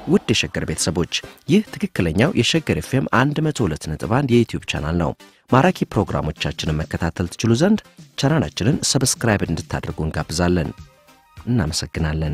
ውድ የሸገር ቤተሰቦች ይህ ትክክለኛው የሸገር ኤፍኤም 102.1 የዩትዩብ ቻናል ነው። ማራኪ ፕሮግራሞቻችንን መከታተል ትችሉ ዘንድ ቻናላችንን ሰብስክራይብ እንድታደርጉ እንጋብዛለን። እናመሰግናለን።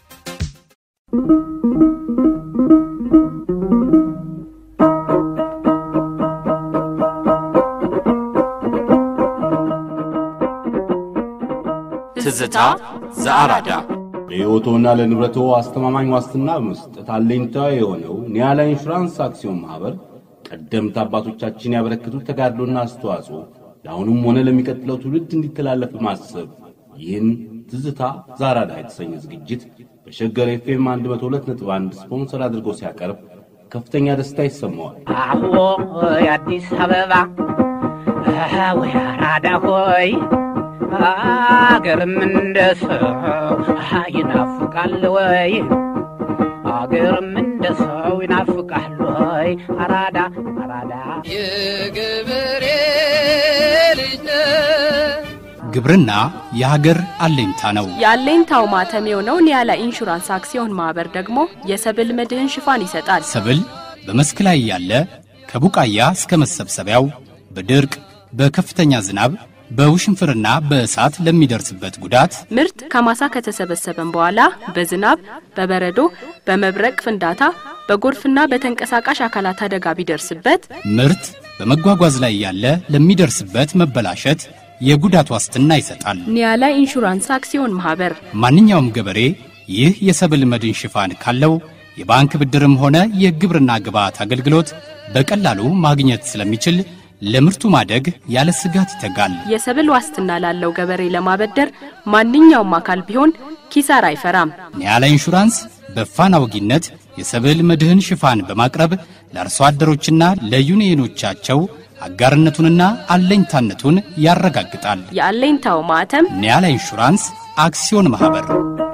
ትዝታ ዘአራዳ ለሕይወቶና ለንብረቶ አስተማማኝ ዋስትና በመስጠት አለኝታ የሆነው ኒያላ ኢንሹራንስ አክሲዮን ማኅበር ቀደምት አባቶቻችን ያበረከቱት ተጋድሎና አስተዋጽኦ ለአሁኑም ሆነ ለሚቀጥለው ትውልድ እንዲተላለፍ በማሰብ ይህን ትዝታ ዛራዳ የተሰኘ ዝግጅት በሸገር ኤፍኤም 102.1 ስፖንሰር አድርጎ ሲያቀርብ ከፍተኛ ደስታ ይሰማዋል። አዎ የአዲስ አበባ ወይ አራዳ ሆይ አገርም እንደ ሰው ይናፍቃል ወይ አገርም እንደ ሰው ይናፍቃል ወይ አራዳ አራዳ የገበሬ ልጅ ነህ ግብርና የሀገር አለኝታ ነው። የአለኝታው ማተም የሆነው ኒያላ ኢንሹራንስ አክሲዮን ማህበር ደግሞ የሰብል መድህን ሽፋን ይሰጣል። ሰብል በመስክ ላይ ያለ ከቡቃያ እስከ መሰብሰቢያው በድርቅ በከፍተኛ ዝናብ በውሽንፍርና በእሳት ለሚደርስበት ጉዳት ምርት ከማሳ ከተሰበሰበም በኋላ በዝናብ፣ በበረዶ፣ በመብረቅ ፍንዳታ፣ በጎርፍና በተንቀሳቃሽ አካላት አደጋ ቢደርስበት ምርት በመጓጓዝ ላይ ያለ ለሚደርስበት መበላሸት የጉዳት ዋስትና ይሰጣል። ኒያላ ኢንሹራንስ አክሲዮን ማህበር ማንኛውም ገበሬ ይህ የሰብል መድን ሽፋን ካለው የባንክ ብድርም ሆነ የግብርና ግብዓት አገልግሎት በቀላሉ ማግኘት ስለሚችል ለምርቱ ማደግ ያለ ስጋት ይተጋል። የሰብል ዋስትና ላለው ገበሬ ለማበደር ማንኛውም አካል ቢሆን ኪሳራ አይፈራም። ኒያላ ኢንሹራንስ በፋና ወጊነት የሰብል መድህን ሽፋን በማቅረብ ለአርሶ አደሮችና ለዩኒየኖቻቸው አጋርነቱንና አለኝታነቱን ያረጋግጣል። የአለኝታው ማህተም ኒያላ ኢንሹራንስ አክሲዮን ማኅበር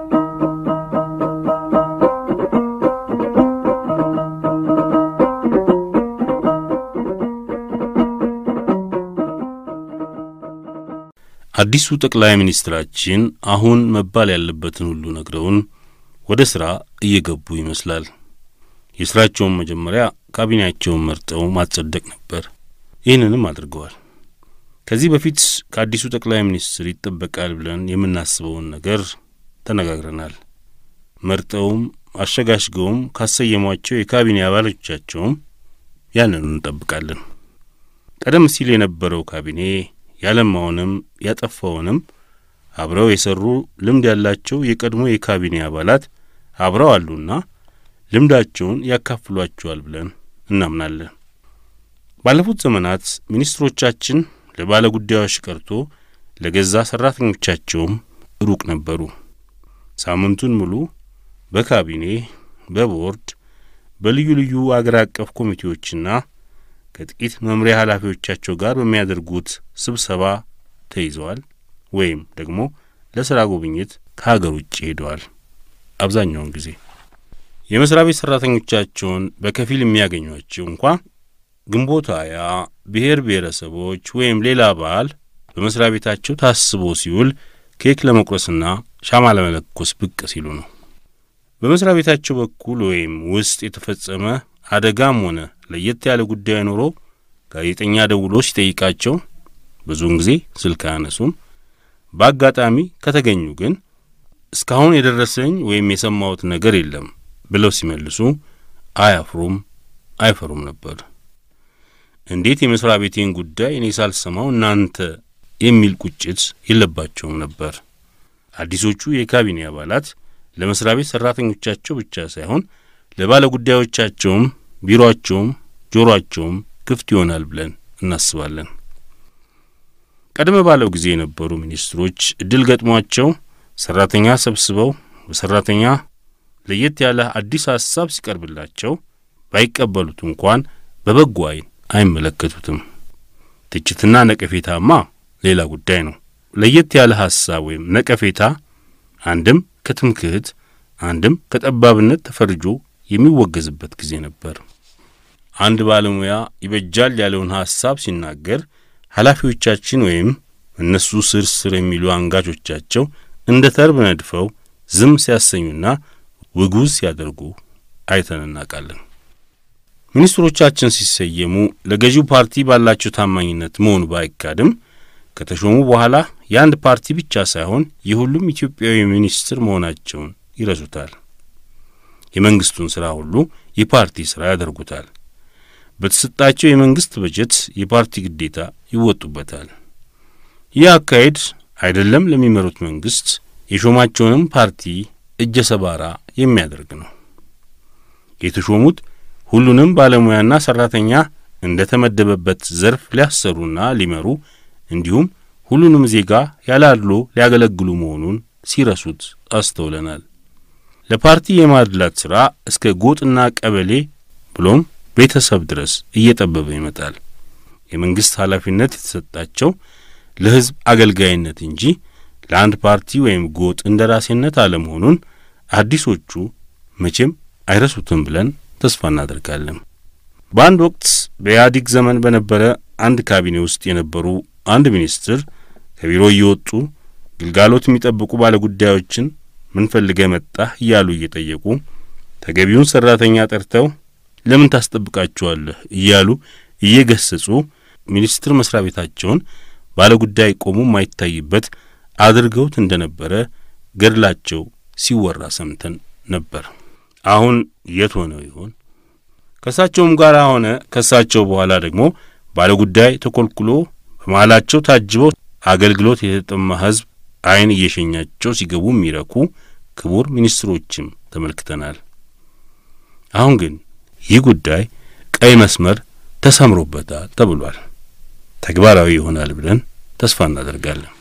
አዲሱ ጠቅላይ ሚኒስትራችን አሁን መባል ያለበትን ሁሉ ነግረውን ወደ ሥራ እየገቡ ይመስላል። የሥራቸውን መጀመሪያ ካቢኔያቸውን መርጠው ማጸደቅ ነበር። ይህንንም አድርገዋል። ከዚህ በፊት ከአዲሱ ጠቅላይ ሚኒስትር ይጠበቃል ብለን የምናስበውን ነገር ተነጋግረናል። መርጠውም አሸጋሽገውም ካሰየሟቸው የካቢኔ አባሎቻቸውም ያንኑ እንጠብቃለን። ቀደም ሲል የነበረው ካቢኔ ያለማውንም ያጠፋውንም አብረው የሰሩ ልምድ ያላቸው የቀድሞ የካቢኔ አባላት አብረው አሉና ልምዳቸውን ያካፍሏቸዋል ብለን እናምናለን። ባለፉት ዘመናት ሚኒስትሮቻችን ለባለ ጉዳዮች ቀርቶ ለገዛ ሠራተኞቻቸውም ሩቅ ነበሩ። ሳምንቱን ሙሉ በካቢኔ በቦርድ በልዩ ልዩ አገር አቀፍ ኮሚቴዎችና ከጥቂት መምሪያ ኃላፊዎቻቸው ጋር በሚያደርጉት ስብሰባ ተይዘዋል ወይም ደግሞ ለሥራ ጉብኝት ከሀገር ውጭ ሄደዋል። አብዛኛውን ጊዜ የመሥሪያ ቤት ሠራተኞቻቸውን በከፊል የሚያገኟቸው እንኳ ግንቦት ሃያ ብሔር ብሔረሰቦች ወይም ሌላ በዓል በመሥሪያ ቤታቸው ታስቦ ሲውል ኬክ ለመቁረስና ሻማ ለመለኮስ ብቅ ሲሉ ነው። በመሥሪያ ቤታቸው በኩል ወይም ውስጥ የተፈጸመ አደጋም ሆነ ለየት ያለ ጉዳይ ኖሮ ጋዜጠኛ ደውሎ ሲጠይቃቸው ብዙውን ጊዜ ስልክ አያነሱም። በአጋጣሚ ከተገኙ ግን እስካሁን የደረሰኝ ወይም የሰማሁት ነገር የለም ብለው ሲመልሱ አያፍሩም፣ አይፈሩም ነበር። እንዴት የመሥሪያ ቤቴን ጉዳይ እኔ ሳልሰማው እናንተ የሚል ቁጭት የለባቸውም ነበር። አዲሶቹ የካቢኔ አባላት ለመሥሪያ ቤት ሠራተኞቻቸው ብቻ ሳይሆን ለባለ ጉዳዮቻቸውም ቢሮአቸውም ጆሮአቸውም ክፍት ይሆናል ብለን እናስባለን። ቀደም ባለው ጊዜ የነበሩ ሚኒስትሮች እድል ገጥሟቸው ሠራተኛ ሰብስበው በሠራተኛ ለየት ያለ አዲስ ሐሳብ ሲቀርብላቸው ባይቀበሉት እንኳን በበጎ ዓይን አይመለከቱትም። ትችትና ነቀፌታማ ሌላ ጉዳይ ነው። ለየት ያለ ሐሳብ ወይም ነቀፌታ አንድም ከትምክህት አንድም ከጠባብነት ተፈርጆ የሚወገዝበት ጊዜ ነበር። አንድ ባለሙያ ይበጃል ያለውን ሐሳብ ሲናገር ኃላፊዎቻችን ወይም እነሱ ስር ስር የሚሉ አንጋቾቻቸው እንደ ተርብ ነድፈው ዝም ሲያሰኙና ውጉዝ ሲያደርጉ አይተን እናውቃለን። ሚኒስትሮቻችን ሲሰየሙ ለገዢው ፓርቲ ባላቸው ታማኝነት መሆኑ ባይካድም ከተሾሙ በኋላ የአንድ ፓርቲ ብቻ ሳይሆን የሁሉም ኢትዮጵያዊ ሚኒስትር መሆናቸውን ይረሱታል። የመንግስቱን ሥራ ሁሉ የፓርቲ ሥራ ያደርጉታል። በተሰጣቸው የመንግስት በጀት የፓርቲ ግዴታ ይወጡበታል። ይህ አካሄድ አይደለም ለሚመሩት መንግስት የሾማቸውንም ፓርቲ እጀ ሰባራ የሚያደርግ ነው። የተሾሙት ሁሉንም ባለሙያና ሰራተኛ እንደ ተመደበበት ዘርፍ ሊያሰሩና ሊመሩ እንዲሁም ሁሉንም ዜጋ ያለ አድሎ ሊያገለግሉ መሆኑን ሲረሱት አስተውለናል። ለፓርቲ የማድላት ሥራ እስከ ጎጥና ቀበሌ ብሎም ቤተሰብ ድረስ እየጠበበ ይመጣል። የመንግሥት ኃላፊነት የተሰጣቸው ለሕዝብ አገልጋይነት እንጂ ለአንድ ፓርቲ ወይም ጎጥ እንደ ራሴነት አለመሆኑን አዲሶቹ መቼም አይረሱትም ብለን ተስፋ እናደርጋለን። በአንድ ወቅት በኢህአዲግ ዘመን በነበረ አንድ ካቢኔ ውስጥ የነበሩ አንድ ሚኒስትር ከቢሮ እየወጡ ግልጋሎት የሚጠብቁ ባለጉዳዮችን ምን ፈልገህ መጣህ እያሉ እየጠየቁ ተገቢውን ሠራተኛ ጠርተው ለምን ታስጠብቃቸዋለህ እያሉ እየገሰጹ ሚኒስትር መስሪያ ቤታቸውን ባለጉዳይ ቆሞ የማይታይበት አድርገውት እንደ ነበረ ገድላቸው ሲወራ ሰምተን ነበር። አሁን የት ሆነው ይሆን? ከእሳቸውም ጋር ሆነ ከእሳቸው በኋላ ደግሞ ባለጉዳይ ተኰልኩሎ በመሃላቸው ታጅበው አገልግሎት የተጠማ ሕዝብ ዓይን እየሸኛቸው ሲገቡ የሚረኩ ክቡር ሚኒስትሮችም ተመልክተናል። አሁን ግን ይህ ጉዳይ ቀይ መስመር ተሰምሮበታል ተብሏል። ተግባራዊ ይሆናል ብለን ተስፋ እናደርጋለን።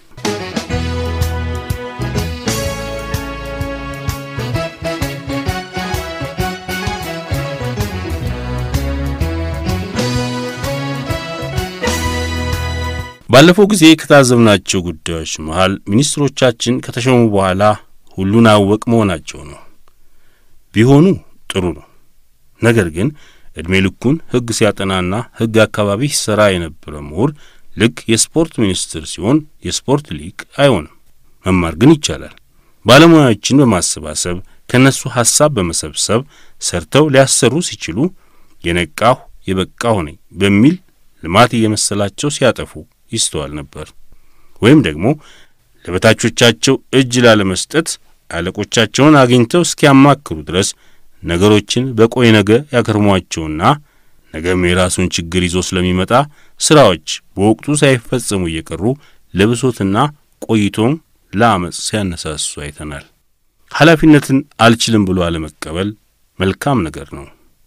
ባለፈው ጊዜ ከታዘብናቸው ጉዳዮች መሃል ሚኒስትሮቻችን ከተሾሙ በኋላ ሁሉን አወቅ መሆናቸው ነው። ቢሆኑ ጥሩ ነው። ነገር ግን ዕድሜ ልኩን ሕግ ሲያጠናና ሕግ አካባቢ ሲሠራ የነበረ ምሁር ልክ የስፖርት ሚኒስትር ሲሆን የስፖርት ሊቅ አይሆንም። መማር ግን ይቻላል። ባለሙያዎችን በማሰባሰብ ከእነሱ ሐሳብ በመሰብሰብ ሰርተው ሊያሰሩ ሲችሉ የነቃሁ የበቃሁ ነኝ በሚል ልማት እየመሰላቸው ሲያጠፉ ይስተዋል ነበር። ወይም ደግሞ ለበታቾቻቸው እጅ ላለመስጠት አለቆቻቸውን አግኝተው እስኪያማክሩ ድረስ ነገሮችን በቆይ ነገ ያከርሟቸውና ነገም የራሱን ችግር ይዞ ስለሚመጣ ስራዎች በወቅቱ ሳይፈጸሙ እየቀሩ ለብሶትና ቆይቶም ለአመፅ ሲያነሳሱ አይተናል። ኃላፊነትን አልችልም ብሎ አለመቀበል መልካም ነገር ነው።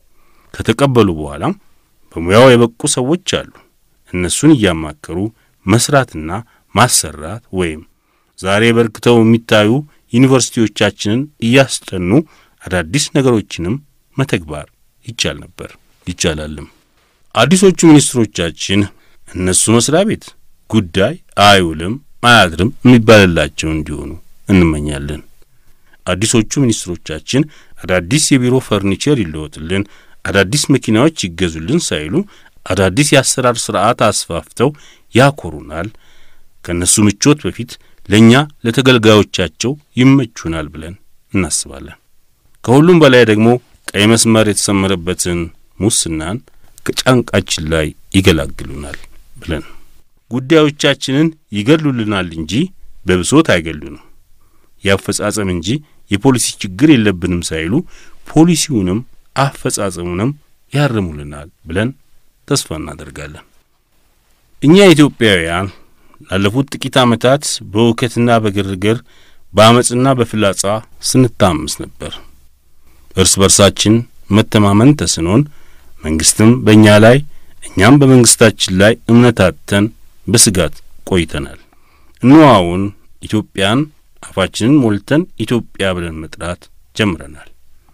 ከተቀበሉ በኋላም በሙያው የበቁ ሰዎች አሉ። እነሱን እያማከሩ መስራትና ማሰራት ወይም ዛሬ በርክተው የሚታዩ ዩኒቨርሲቲዎቻችንን እያስጠኑ አዳዲስ ነገሮችንም መተግባር ይቻል ነበር፣ ይቻላልም። አዲሶቹ ሚኒስትሮቻችን እነሱ መስሪያ ቤት ጉዳይ አይውልም አያድርም የሚባልላቸው እንዲሆኑ እንመኛለን። አዲሶቹ ሚኒስትሮቻችን አዳዲስ የቢሮ ፈርኒቸር ይለወጥልን፣ አዳዲስ መኪናዎች ይገዙልን ሳይሉ አዳዲስ የአሰራር ስርዓት አስፋፍተው ያኮሩናል። ከእነሱ ምቾት በፊት ለእኛ ለተገልጋዮቻቸው ይመቹናል ብለን እናስባለን። ከሁሉም በላይ ደግሞ ቀይ መስመር የተሰመረበትን ሙስናን ከጫንቃችን ላይ ይገላግሉናል ብለን ጉዳዮቻችንን ይገድሉልናል እንጂ በብሶት አይገሉንም። የአፈጻጸም እንጂ የፖሊሲ ችግር የለብንም ሳይሉ ፖሊሲውንም አፈጻጸሙንም ያርሙልናል ብለን ተስፋ እናደርጋለን። እኛ ኢትዮጵያውያን ላለፉት ጥቂት ዓመታት በውከትና በግርግር በአመፅና በፍላጻ ስንታመስ ነበር። እርስ በርሳችን መተማመን ተስኖን መንግስትም በእኛ ላይ እኛም በመንግስታችን ላይ እምነት አጥተን በስጋት ቆይተናል። እንዋውን ኢትዮጵያን አፋችንን ሞልተን ኢትዮጵያ ብለን መጥራት ጀምረናል።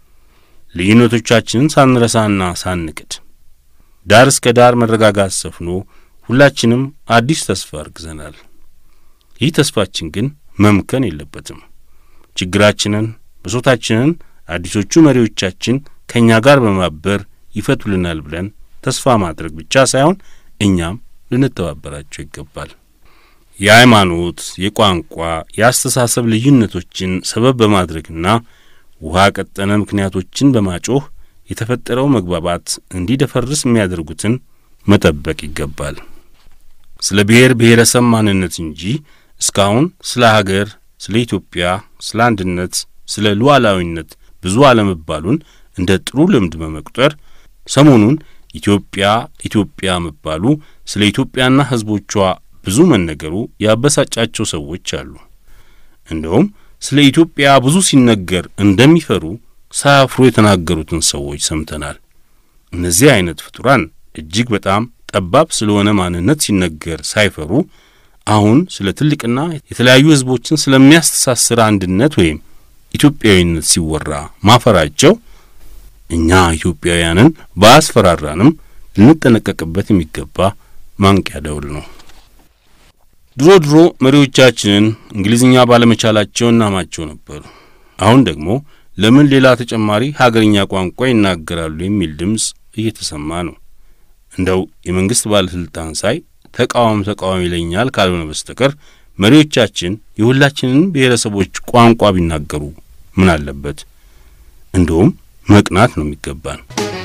ልዩነቶቻችንን ሳንረሳና ሳንክድ ዳር እስከ ዳር መረጋጋት ሰፍኖ ሁላችንም አዲስ ተስፋ አርግዘናል። ይህ ተስፋችን ግን መምከን የለበትም። ችግራችንን፣ ብሶታችንን አዲሶቹ መሪዎቻችን ከእኛ ጋር በማበር ይፈቱልናል ብለን ተስፋ ማድረግ ብቻ ሳይሆን እኛም ልንተባበራቸው ይገባል። የሃይማኖት፣ የቋንቋ፣ የአስተሳሰብ ልዩነቶችን ሰበብ በማድረግና ውሃ ቀጠነ ምክንያቶችን በማጮህ የተፈጠረው መግባባት እንዲደፈርስ የሚያደርጉትን መጠበቅ ይገባል። ስለ ብሔር ብሔረሰብ ማንነት እንጂ እስካሁን ስለ ሀገር፣ ስለ ኢትዮጵያ፣ ስለ አንድነት፣ ስለ ሉዓላዊነት ብዙ አለመባሉን እንደ ጥሩ ልምድ በመቁጠር ሰሞኑን ኢትዮጵያ ኢትዮጵያ መባሉ ስለ ኢትዮጵያና ሕዝቦቿ ብዙ መነገሩ ያበሳጫቸው ሰዎች አሉ። እንደውም ስለ ኢትዮጵያ ብዙ ሲነገር እንደሚፈሩ ሳያፍሩ የተናገሩትን ሰዎች ሰምተናል። እነዚህ አይነት ፍጡራን እጅግ በጣም ጠባብ ስለሆነ ማንነት ሲነገር ሳይፈሩ አሁን ስለ ትልቅና የተለያዩ ሕዝቦችን ስለሚያስተሳስር አንድነት ወይም ኢትዮጵያዊነት ሲወራ ማፈራቸው እኛ ኢትዮጵያውያንን ባያስፈራራንም ልንጠነቀቅበት የሚገባ ማንቂያ ደውል ነው። ድሮ ድሮ መሪዎቻችንን እንግሊዝኛ ባለመቻላቸው እናማቸው ነበሩ። አሁን ደግሞ ለምን ሌላ ተጨማሪ ሀገርኛ ቋንቋ ይናገራሉ የሚል ድምፅ እየተሰማ ነው። እንደው የመንግሥት ባለሥልጣን ሳይ ተቃዋም ተቃዋሚ ይለኛል ካልሆነ በስተቀር መሪዎቻችን የሁላችንን ብሔረሰቦች ቋንቋ ቢናገሩ ምን አለበት? እንደውም መቅናት ነው የሚገባን።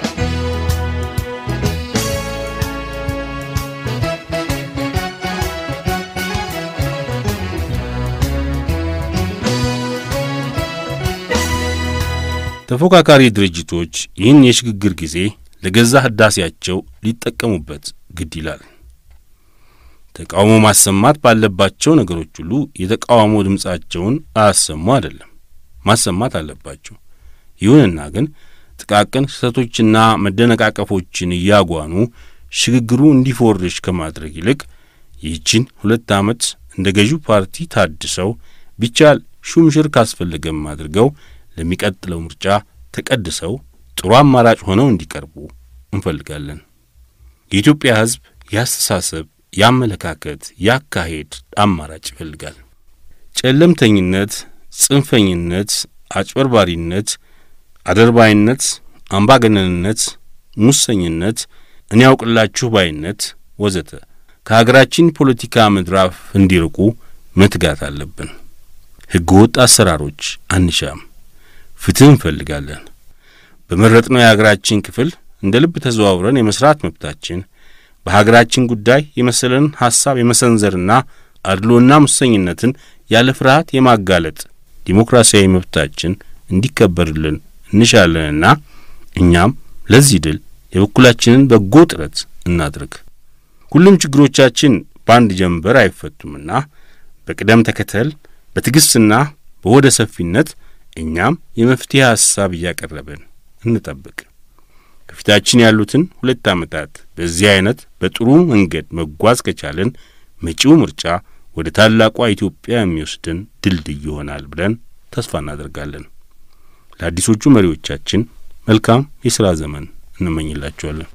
ተፎካካሪ ድርጅቶች ይህን የሽግግር ጊዜ ለገዛ ህዳሴያቸው ሊጠቀሙበት ግድ ይላል። ተቃውሞ ማሰማት ባለባቸው ነገሮች ሁሉ የተቃውሞ ድምፃቸውን አያሰሙ አይደለም፣ ማሰማት አለባቸው። ይሁንና ግን ጥቃቅን ስህተቶችና መደነቃቀፎችን እያጓኑ ሽግግሩ እንዲፎርሽ ከማድረግ ይልቅ ይህችን ሁለት ዓመት እንደ ገዢው ፓርቲ ታድሰው ቢቻል ሹምሽር ካስፈለገም አድርገው ለሚቀጥለው ምርጫ ተቀድሰው ጥሩ አማራጭ ሆነው እንዲቀርቡ እንፈልጋለን። የኢትዮጵያ ሕዝብ የአስተሳሰብ፣ የአመለካከት፣ የአካሄድ አማራጭ ይፈልጋል። ጨለምተኝነት፣ ጽንፈኝነት፣ አጭበርባሪነት፣ አደርባይነት፣ አምባገነንነት፣ ሙሰኝነት፣ እኔ ያውቅላችሁ ባይነት ወዘተ ከሀገራችን ፖለቲካ ምድራፍ እንዲርቁ መትጋት አለብን። ሕገ ወጥ አሰራሮች አንሻም። ፍትህ እንፈልጋለን። በመረጥነው የሀገራችን ክፍል እንደ ልብ ተዘዋውረን የመስራት መብታችን፣ በሀገራችን ጉዳይ የመሰለን ሐሳብ የመሰንዘርና አድሎና ሙሰኝነትን ያለ ፍርሃት የማጋለጥ ዲሞክራሲያዊ መብታችን እንዲከበርልን እንሻለንና እኛም ለዚህ ድል የበኩላችንን በጎ ጥረት እናድርግ። ሁሉም ችግሮቻችን በአንድ ጀንበር አይፈቱምና በቅደም ተከተል በትዕግሥትና በወደ ሰፊነት እኛም የመፍትሄ ሐሳብ እያቀረብን እንጠብቅ። ከፊታችን ያሉትን ሁለት ዓመታት በዚህ አይነት በጥሩ መንገድ መጓዝ ከቻልን መጪው ምርጫ ወደ ታላቋ ኢትዮጵያ የሚወስድን ድልድይ ይሆናል ብለን ተስፋ እናደርጋለን። ለአዲሶቹ መሪዎቻችን መልካም የሥራ ዘመን እንመኝላቸዋለን።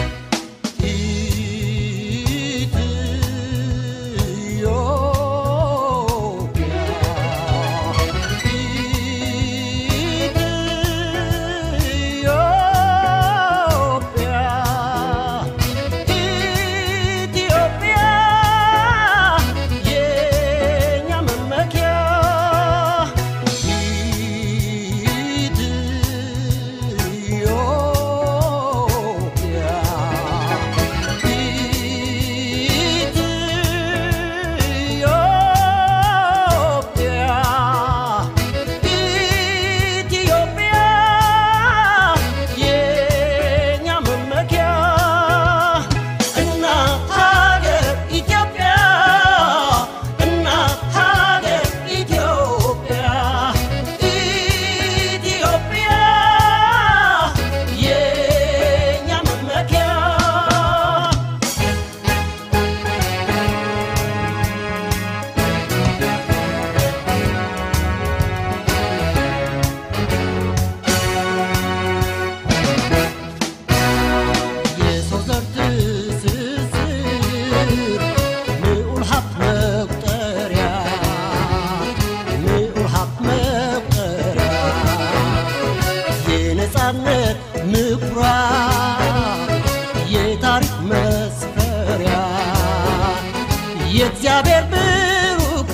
የእግዚአብሔር ብሩክ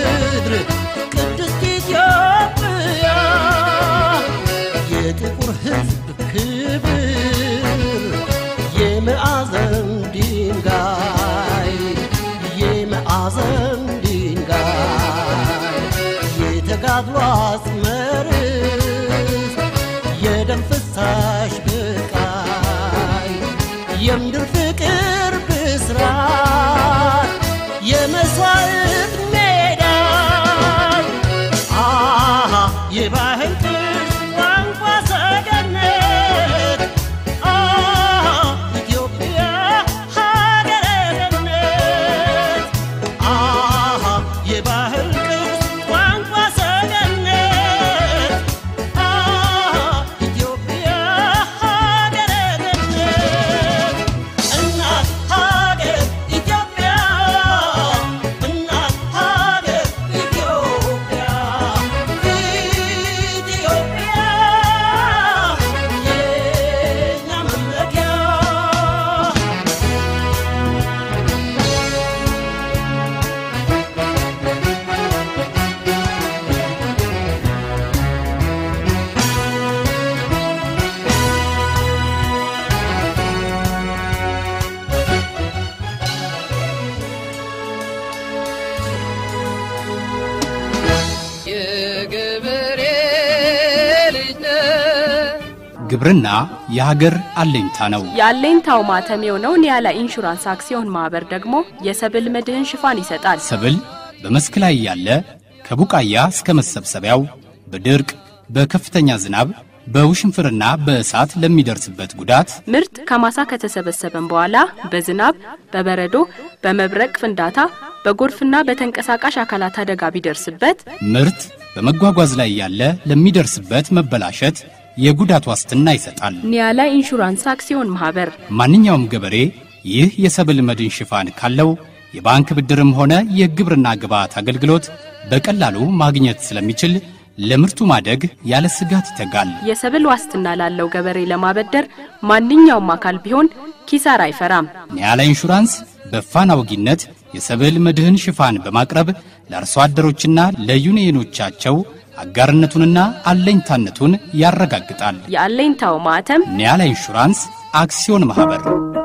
ምድር ቅድስት ኢትዮጵያ የጥቁር ሕዝብ ክብር የመዓዘን ድንጋይ የመዓዘን ድንጋይ የተጋድሎ አጽመርስ የደም ፍሳሽ ብቃይ የምድር ፍቅር ብስራት የመስዋዕት ሜዳ አሃ የባህል ቅርስ ቋንቋ ሰገነት አሃ ኢትዮጵያ ሀገረ ገነት አሃ የባህል ቅርስ ቋንቋ ሰገነት አሃ ኢትዮጵያ ሀገረ ገነት እናት ሀገር ኢትዮጵያ እናት ሀገር ኢትዮጵያ ኢትዮጵያ የኛ መመኪያ የገበሬ ልጅ ነህ ግብርና የሀገር አለኝታ ነው። የአለኝታው ማተም የሆነው ኒያላ ኢንሹራንስ አክሲዮን ማህበር ደግሞ የሰብል መድህን ሽፋን ይሰጣል። ሰብል በመስክ ላይ ያለ ከቡቃያ እስከ መሰብሰቢያው በድርቅ በከፍተኛ ዝናብ በውሽንፍርና በእሳት ለሚደርስበት ጉዳት ምርት ከማሳ ከተሰበሰበም በኋላ በዝናብ፣ በበረዶ፣ በመብረቅ ፍንዳታ፣ በጎርፍና በተንቀሳቃሽ አካላት አደጋ ቢደርስበት ምርት በመጓጓዝ ላይ ያለ ለሚደርስበት መበላሸት የጉዳት ዋስትና ይሰጣል። ኒያላ ኢንሹራንስ አክሲዮን ማህበር ማንኛውም ገበሬ ይህ የሰብል መድን ሽፋን ካለው የባንክ ብድርም ሆነ የግብርና ግብዓት አገልግሎት በቀላሉ ማግኘት ስለሚችል ለምርቱ ማደግ ያለ ስጋት ይተጋል። የሰብል ዋስትና ላለው ገበሬ ለማበደር ማንኛውም አካል ቢሆን ኪሳራ አይፈራም። ኒያላ ኢንሹራንስ በፋና ወጊነት የሰብል መድህን ሽፋን በማቅረብ ለአርሶ አደሮችና ለዩኒየኖቻቸው አጋርነቱንና አለኝታነቱን ያረጋግጣል። የአለኝታው ማህተም ኒያላ ኢንሹራንስ አክሲዮን ማህበር